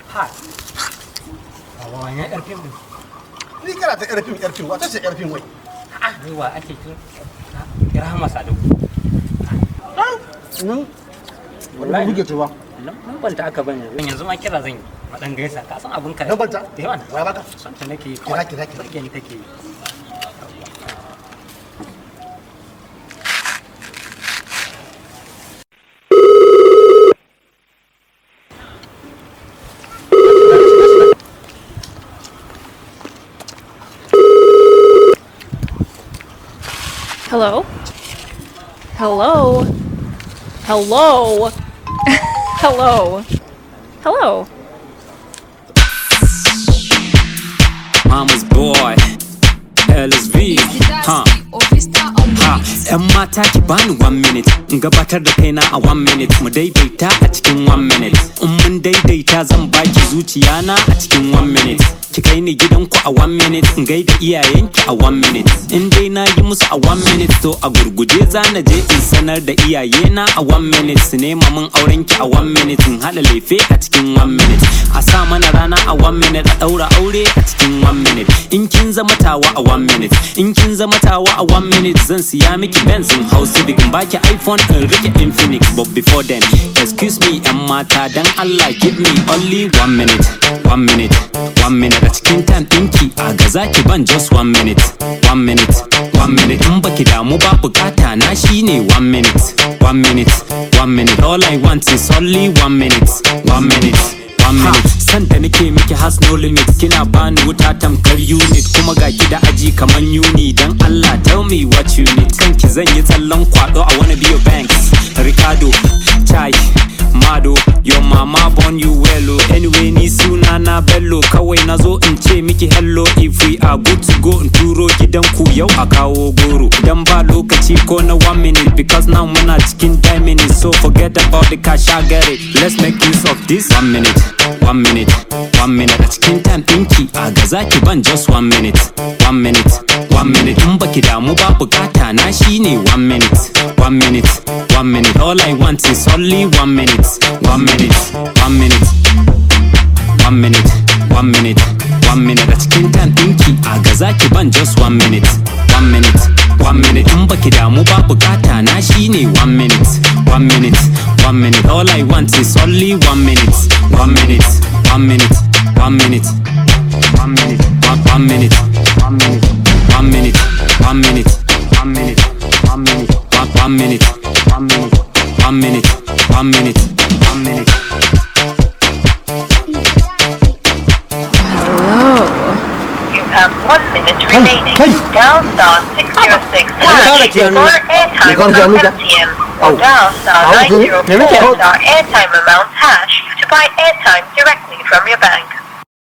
ha ba wani yar fim din Ni kana ta yar fim yar fim wata ce yar fim wai. a'a ni wa ake kira rahama sadau Wallahi buge tuwa. nan banta aka bane yanzu ma kira zan yi madan gaisa ka san abin ka Nan banta? da yawa na Waya baka? son ta nake yi Kira, kira, kira. Burge ni take yi Hello? Hello? Hello? Hello? Hello? Mama's boy, LSV, huh? Ha, ‘yan mata ki bani one minute in gabatar da kaina a one minute mu daidaita a cikin one minute in mun daidaita zan baki zuciya na a cikin one minute ki kai ni gidanku a one minute in gaida iyayenki a one minute in dai na yi musu a one minute to a gurguje za na je in sanar da iyayena a one minute su nema min aurenki a one minute in haɗa lefe a cikin one minute a sa mana rana a one minute a ɗaura aure a cikin one minute in kin zama tawa a one minute in kin zama tawa a one minute zan siya miki Benz in hau Civic in baki iPhone in rike Infinix but before then excuse me yan mata dan Allah give me only one minute one minute one minute a cikin time ɗinki a gaza ki ban just one minute one minute one minute in baki damu ba bukata na shine one minute one minute one minute all I want is only one minute one minute one minute san da nake miki has no limit kina bani wuta tamkar unit kuma ga ki da aji kaman uni dan Allah tell me what you need kanki zan yi tsallan kwado I wanna be your banks Ricardo chai Mado, your mama born you well oh. Anyway ni suna na bello Kawai na zo in ce miki hello If we are good to go in turo gidanku yau a kawo goro Dan ba lokaci ko na one minute Because now muna cikin time minutes So forget about the cash I get it Let's make use of this one minute One minute, one minute A cikin time ɗinki a gaza ki ban just one minute One minute, one minute In baki damu ba bukata na shine one minute One minute, one minute All I want is only one minute One minute, one minute One minute, one minute One minute a cikin time ɗinki a gaza ki ban just one minute One minute, one minute In baki damu ba bukata na shine one minute One minute, one minute All I want is only one minute One minute, one minute, one minute One minute, one, one minute One minute, one minute, one minute One minute, one minute, one, one minute One minute, one minute, one minute, one minute You have one minute remaining. hey. Dial star 606 hash Ikaw for na airtime Ikaw na amount dyan. MTN. Oh. Or dial star Oh, okay. 904 Name it. star airtime amount hash to buy airtime directly from your bank.